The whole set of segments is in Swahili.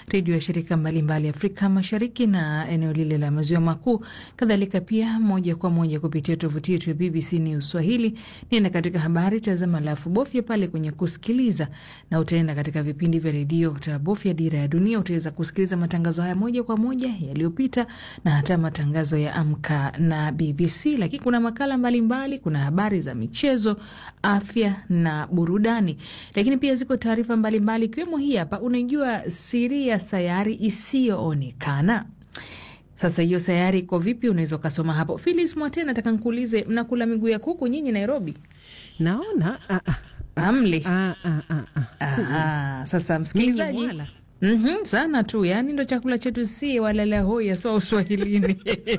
redio ya shirika mbalimbali Afrika Mashariki na eneo lile la maziwa makuu, kadhalika pia moja kwa moja kupitia tovuti yetu ya BBC News Swahili. Nenda katika habari, tazama, alafu bofya pale kwenye kusikiliza, na utaenda katika vipindi vya redio, utabofya dira ya dunia, utaweza kusikiliza matangazo haya moja kwa moja yaliyopita na hata matangazo ya Amka na BBC. Lakini kuna makala mbalimbali mbali, kuna habari za michezo, afya na burudani, lakini pia ziko taarifa mbalimbali ikiwemo hii hapa. Unaijua siri ya sayari isiyoonekana? Sasa hiyo sayari iko vipi? Unaweza ukasoma hapo. Filis Mwate, nataka nkuulize, mnakula miguu ya kuku nyinyi Nairobi? Naona ah, ah, Amli. ah, ah, ah, ah. Ah, sasa msikilizaji Nyinyi mwala. Mhm, sana tu yani ndo chakula chetu si walala hoya so uswahilini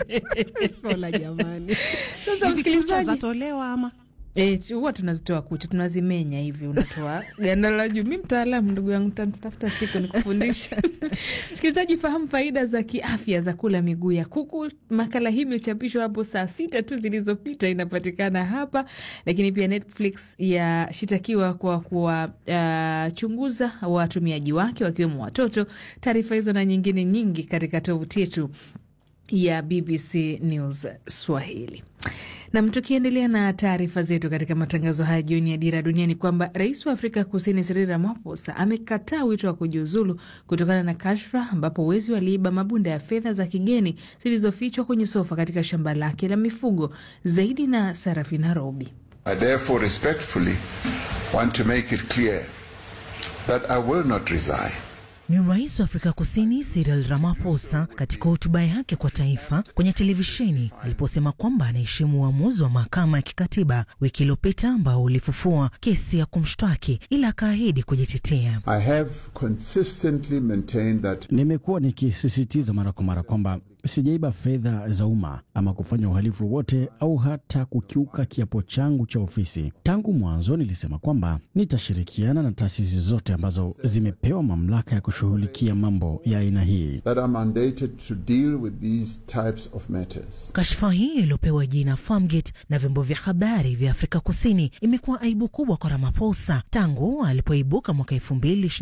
Skola jamani, Sasa Hivi kucha msikilizaji, zatolewa ama Eh, huwa tunazitoa kucha tunazimenya hivi, unatoa ganda la juu. Mi mtaalamu ndugu yangu, tafuta siku nikufundisha. Msikilizaji, fahamu faida za kiafya za kula miguu ya kuku. Makala hii imechapishwa hapo saa sita tu zilizopita, inapatikana hapa. Lakini pia Netflix yashitakiwa kwa kuwachunguza uh, watumiaji wake wakiwemo watoto. Taarifa hizo na nyingine nyingi katika tovuti yetu ya BBC News Swahili. Nam, tukiendelea na taarifa zetu katika matangazo haya jioni ya Dira Duniani, kwamba rais wa Afrika Kusini Cyril Ramaphosa amekataa wito wa kujiuzulu kutokana na kashfa ambapo wezi waliiba mabunda ya fedha za kigeni zilizofichwa kwenye sofa katika shamba lake la mifugo. Zaidi na Sarafina Robi. I therefore respectfully want to make it clear that I will not resign. Ni rais wa Afrika Kusini Cyril Ramaphosa katika hotuba yake kwa taifa kwenye televisheni aliposema kwamba anaheshimu uamuzi wa mahakama ya kikatiba wiki iliyopita ambao ulifufua kesi ya kumshtaki, ila akaahidi kujitetea. I have consistently maintained that Nimekuwa nikisisitiza mara kwa mara kwamba sijaiba fedha za umma ama kufanya uhalifu wowote au hata kukiuka kiapo changu cha ofisi. Tangu mwanzo nilisema kwamba nitashirikiana na taasisi zote ambazo zimepewa mamlaka ya kushughulikia mambo ya aina hii. that I'm mandated to deal with these types of matters. Kashfa hii iliyopewa jina Farmgate na vyombo vya habari vya Afrika Kusini imekuwa aibu kubwa kwa Ramaphosa tangu alipoibuka mwaka elfu mbili